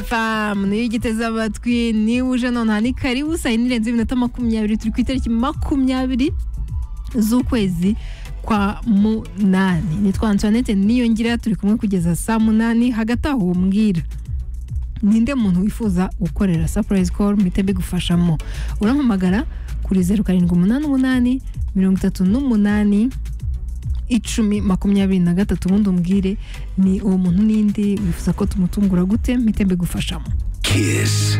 FM niyo igiteze amatwi niba uje nonaha ni karibu saa yine irenze iminota makumyabiri turi ku itariki makumyabiri z'ukwezi kwa munani nitwa antoinette niyongira turi kumwe kugeza saa munani hagati aho umbwira ninde muntu wifuza gukorera surprise call mpite mbigufashamo urampamagara kuri zeru karindwi umunani umunani mirongo itatu n'umunani icumi makumyabiri na gatatu ubundi umbwire ni uwo muntu ninde wifuza ko tumutungura gute mpite mbigufashamo Kiss